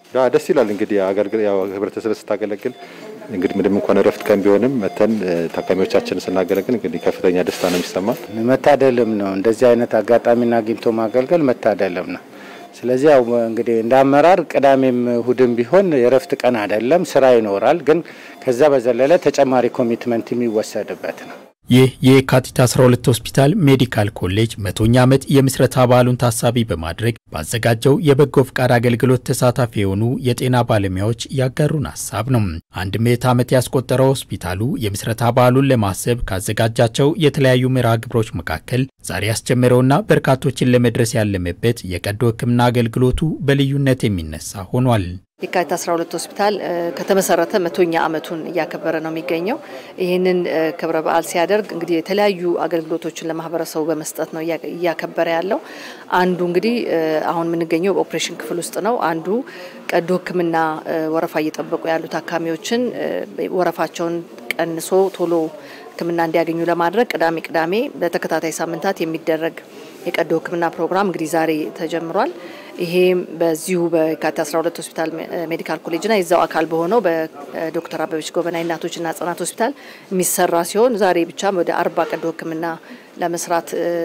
ደስ ይላል እንግዲህ አገልግል ያው ህብረተሰብ ስታገለግል እንግዲህ ምንም እንኳን እረፍት ቀን ቢሆንም መተን ታካሚዎቻችን ስናገለግል እንግዲህ ከፍተኛ ደስታ ነው የሚሰማል። መታደልም ነው። እንደዚህ አይነት አጋጣሚና አግኝቶ ማገልገል መታደልም ነው። ስለዚህ ያው እንግዲህ እንደ አመራር ቅዳሜም እሁድም ቢሆን የእረፍት ቀን አይደለም፣ ስራ ይኖራል። ግን ከዛ በዘለለ ተጨማሪ ኮሚትመንት የሚወሰድበት ነው። ይህ የካቲት 12 ሆስፒታል ሜዲካል ኮሌጅ መቶኛ ዓመት የምስረታ በዓሉን ታሳቢ በማድረግ ባዘጋጀው የበጎ ፍቃድ አገልግሎት ተሳታፊ የሆኑ የጤና ባለሙያዎች ያጋሩን ሀሳብ ነው። አንድ ምዕተ ዓመት ያስቆጠረው ሆስፒታሉ የምስረታ በዓሉን ለማሰብ ካዘጋጃቸው የተለያዩ መርሃ ግብሮች መካከል ዛሬ ያስጀመረውና በርካቶችን ለመድረስ ያለመበት የቀዶ ሕክምና አገልግሎቱ በልዩነት የሚነሳ ሆኗል። የካቲት 12 ሆስፒታል ከተመሰረተ መቶኛ ዓመቱን እያከበረ ነው የሚገኘው። ይህንን ክብረ በዓል ሲያደርግ እንግዲህ የተለያዩ አገልግሎቶችን ለማህበረሰቡ በመስጠት ነው እያከበረ ያለው። አንዱ እንግዲህ አሁን የምንገኘው በኦፕሬሽን ክፍል ውስጥ ነው። አንዱ ቀዶ ሕክምና ወረፋ እየጠበቁ ያሉ ታካሚዎችን ወረፋቸውን ቀንሶ ቶሎ ሕክምና እንዲያገኙ ለማድረግ ቅዳሜ ቅዳሜ በተከታታይ ሳምንታት የሚደረግ የቀዶ ሕክምና ፕሮግራም እንግዲህ ዛሬ ተጀምሯል። ይሄም በዚሁ በካቲት 12 ሆስፒታል ሜዲካል ኮሌጅና የዛው አካል በሆነው በዶክተር አበበች ጎበና እናቶችና ህጻናት ሆስፒታል የሚሰራ ሲሆን ዛሬ ብቻ ወደ አርባ ቀዶ ህክምና ለመስራት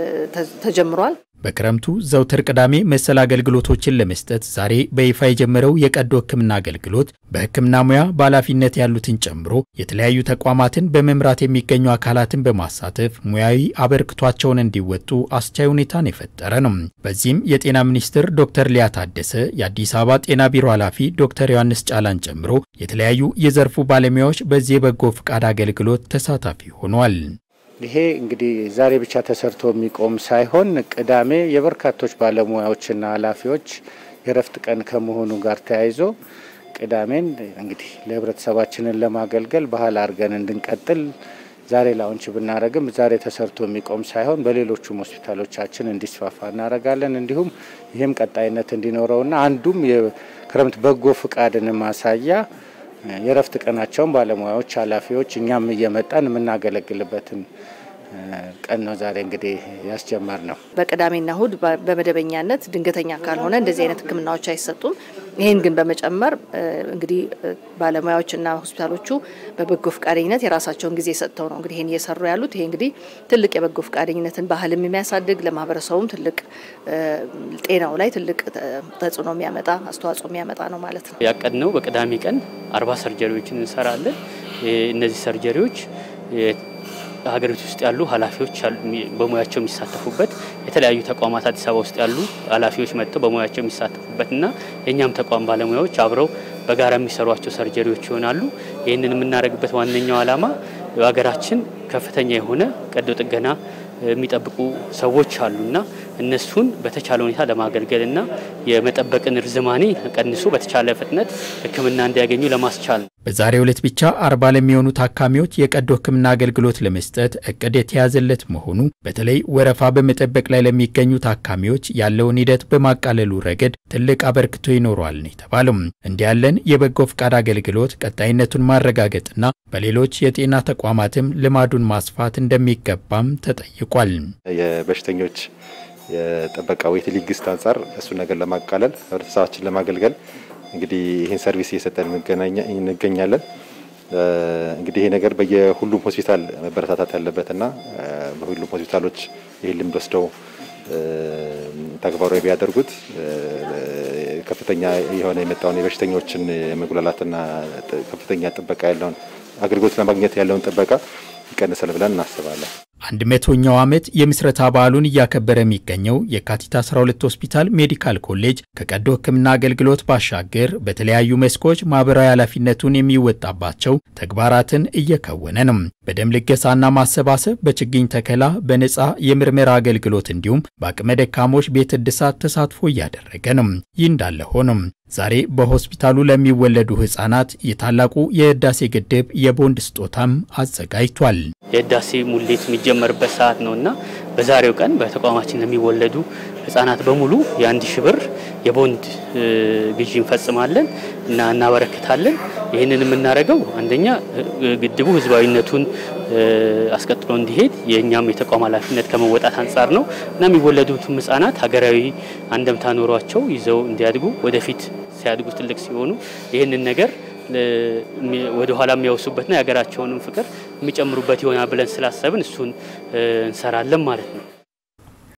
ተጀምሯል። በክረምቱ ዘውትር ቅዳሜ መሰል አገልግሎቶችን ለመስጠት ዛሬ በይፋ የጀመረው የቀዶ ህክምና አገልግሎት በህክምና ሙያ በኃላፊነት ያሉትን ጨምሮ የተለያዩ ተቋማትን በመምራት የሚገኙ አካላትን በማሳተፍ ሙያዊ አበርክቷቸውን እንዲወጡ አስቻይ ሁኔታን የፈጠረ ነው። በዚህም የጤና ሚኒስትር ዶክተር ሊያ ታደሰ፣ የአዲስ አበባ ጤና ቢሮ ኃላፊ ዶክተር ዮሐንስ ጫላን ጨምሮ የተለያዩ የዘርፉ ባለሙያዎች በዚህ የበጎ ፍቃድ አገልግሎት ተሳታፊ ሆኗል። ይሄ እንግዲህ ዛሬ ብቻ ተሰርቶ የሚቆም ሳይሆን ቅዳሜ የበርካቶች ባለሙያዎችና ኃላፊዎች የእረፍት ቀን ከመሆኑ ጋር ተያይዞ ቅዳሜን እንግዲህ ለህብረተሰባችንን ለማገልገል ባህል አድርገን እንድንቀጥል ዛሬ ላውንች ብናደረግም ዛሬ ተሰርቶ የሚቆም ሳይሆን በሌሎቹም ሆስፒታሎቻችን እንዲስፋፋ እናደርጋለን። እንዲሁም ይህም ቀጣይነት እንዲኖረውና አንዱም የክረምት በጎ ፍቃድን ማሳያ የእረፍት ቀናቸውን ባለሙያዎች፣ ኃላፊዎች እኛም እየመጣን የምናገለግልበትን ቀን ነው ዛሬ እንግዲህ ያስጀመር ነው። በቅዳሜና እሁድ በመደበኛነት ድንገተኛ ካልሆነ እንደዚህ አይነት ሕክምናዎች አይሰጡም። ይህን ግን በመጨመር እንግዲህ ባለሙያዎችና ሆስፒታሎቹ በበጎ ፈቃደኝነት የራሳቸውን ጊዜ ሰጥተው ነው እንግዲህ ይህን እየሰሩ ያሉት። ይሄ እንግዲህ ትልቅ የበጎ ፈቃደኝነትን ባህልም የሚያሳድግ ለማህበረሰቡም ትልቅ ጤናው ላይ ትልቅ ተጽዕኖ የሚያመጣ አስተዋጽኦ የሚያመጣ ነው ማለት ነው። ያቀድነው በቅዳሜ ቀን አርባ ሰርጀሪዎችን እንሰራለን። እነዚህ ሰርጀሪዎች ሀገሪቱ ውስጥ ያሉ ኃላፊዎች በሙያቸው የሚሳተፉበት የተለያዩ ተቋማት አዲስ አበባ ውስጥ ያሉ ኃላፊዎች መጥተው በሙያቸው የሚሳተፉበት እና የእኛም ተቋም ባለሙያዎች አብረው በጋራ የሚሰሯቸው ሰርጀሪዎች ይሆናሉ። ይህንን የምናደርግበት ዋነኛው ዓላማ በሀገራችን ከፍተኛ የሆነ ቀዶ ጥገና የሚጠብቁ ሰዎች አሉና እነሱን በተቻለ ሁኔታ ለማገልገልና የመጠበቅን ርዝማኔ ቀንሶ በተቻለ ፍጥነት ሕክምና እንዲያገኙ ለማስቻል ነው። በዛሬው ዕለት ብቻ አርባ ለሚሆኑ ታካሚዎች የቀዶ ሕክምና አገልግሎት ለመስጠት እቅድ የተያዘለት መሆኑ በተለይ ወረፋ በመጠበቅ ላይ ለሚገኙ ታካሚዎች ያለውን ሂደት በማቃለሉ ረገድ ትልቅ አበርክቶ ይኖረዋል ነው የተባለው። እንዲህ ያለን የበጎ ፍቃድ አገልግሎት ቀጣይነቱን ማረጋገጥና በሌሎች የጤና ተቋማትም ልማዱን ማስፋት እንደሚገባም ተጠይቋል። የበሽተኞች የጥበቃ ዌይቲንግ ሊስት አንጻር እሱን ነገር ለማቃለል ህብረተሰባችን ለማገልገል እንግዲህ ይህን ሰርቪስ እየሰጠን እንገኛለን። እንግዲህ ይሄ ነገር በየሁሉም ሆስፒታል መበረታታት ያለበትና በሁሉም ሆስፒታሎች ይህን ልምድ ወስደው ተግባራዊ ቢያደርጉት ከፍተኛ የሆነ የመጣውን የበሽተኞችን መጉላላትና ከፍተኛ ጥበቃ ያለውን አገልግሎት ለማግኘት ያለውን ጥበቃ ይቀንሳል ብለን እናስባለን። አንድ መቶኛው ዓመት የምስረታ በዓሉን እያከበረ የሚገኘው የካቲት 12 ሆስፒታል ሜዲካል ኮሌጅ ከቀዶ ሕክምና አገልግሎት ባሻገር በተለያዩ መስኮች ማህበራዊ ኃላፊነቱን የሚወጣባቸው ተግባራትን እየከወነ ነው። በደም ልገሳና ማሰባሰብ፣ በችግኝ ተከላ፣ በነፃ የምርመራ አገልግሎት እንዲሁም በአቅመ ደካሞች ቤት እድሳት ተሳትፎ እያደረገ ነው። ይህ እንዳለ ሆኖም ዛሬ በሆስፒታሉ ለሚወለዱ ህጻናት የታላቁ የህዳሴ ግድብ የቦንድ ስጦታም አዘጋጅቷል። የህዳሴ ሙሌት የሚጀመርበት ሰዓት ነው እና በዛሬው ቀን በተቋማችን ለሚወለዱ ህጻናት በሙሉ የአንድ ሺህ ብር የቦንድ ግዢ እንፈጽማለን እና እናበረክታለን። ይህንን የምናደርገው አንደኛ ግድቡ ህዝባዊነቱን አስቀጥሎ እንዲሄድ የእኛም የተቋም ኃላፊነት ከመወጣት አንጻር ነው እና የሚወለዱትም ህጻናት ሀገራዊ አንደምታ ኖሯቸው ይዘው እንዲያድጉ ወደፊት ሲያድጉ ትልቅ ሲሆኑ ይህንን ነገር ወደ ኋላ የሚያወሱበትና የሀገራቸውንም ፍቅር የሚጨምሩበት ይሆናል ብለን ስላሰብን እሱን እንሰራለን ማለት ነው።